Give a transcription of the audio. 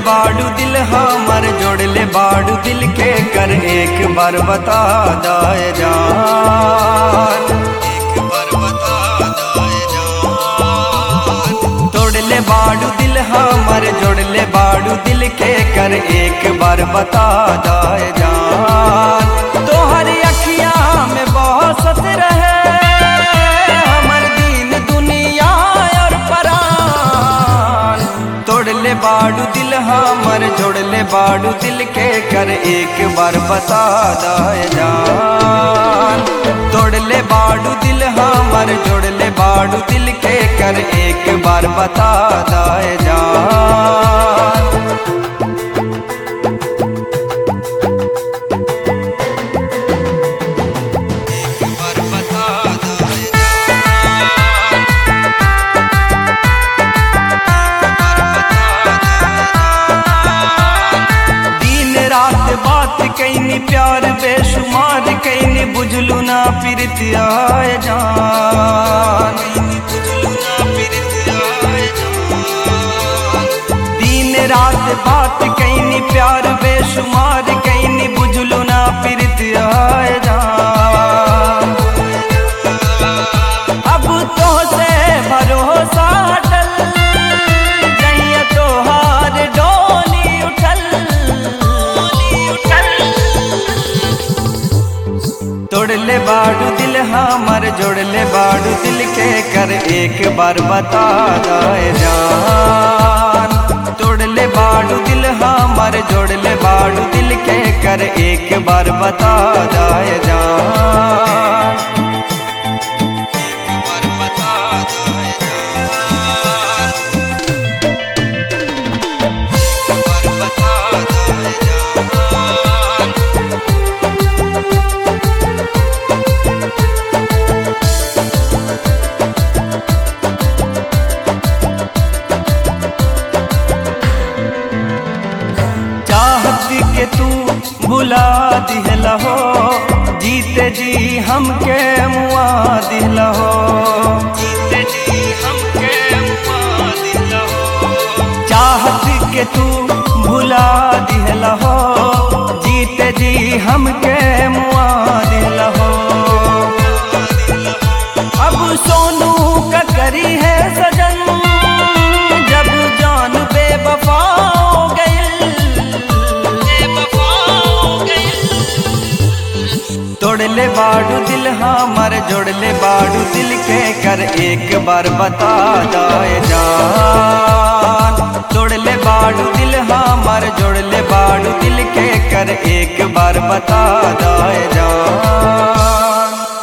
बाड़ू दिल हमर जोड़ ले बाड़ू दिल के कर एक बार बता दाए जान एक बार बता दाए जान तोड़ ले बाड़ू दिल हमर जोड़ ले बाड़ू दिल के कर एक बार बता दाए जान तोहर अखिया में बहुत रहे हमर दीन दुनिया और परान तोड़ ले बाड़ू दिल हमर जोड़ ले बाड़ू दिल के कर एक बार बता दाए जान तोड़ ले बाड़ू दिल हमर जोड़ ले बाड़ू दिल के कर एक बार बता दाए जान एक बार बता दाए दिन रात बात कैनी प्यार बेशुमार कैनी बुझलू ना प्रीतिया जान दिन रात बात कैनी प्यार बेशुमार कैनी बुझलू ना प्रीतिया जान अब तो से भरोसा डल जइया तोहार डोली उठल तोड़ ले बाड़ू दिल हमर जोड़ ले बाड़ू दिल के कर एक बार बता दाए जान तोड़ ले बाड़ू दिल हमर जोड़ ले बाड़ू दिल के कर एक बार बता दाए जान एक बार बता दाए जान एक बार बता दाए जान चाहत के तू भुला दिहला हो जीते जी हमके मुआ दिहला हो जीते जी हमके मुआ दिहला हो चाहत के तू भुला दिहला हो जीते जी हमके मुआ दिहला हो अब सोनू का करी है सजन जब जान बेवफा हो गइल तोड़ ले बाड़ू दिल हमर जोड़ ले बाड़ू दिल के कर एक बार बता दाए जान तोड़ ले बाड़ू दिल हमर जोड़ ले बाड़ू दिल के कर एक बार बता दाए जान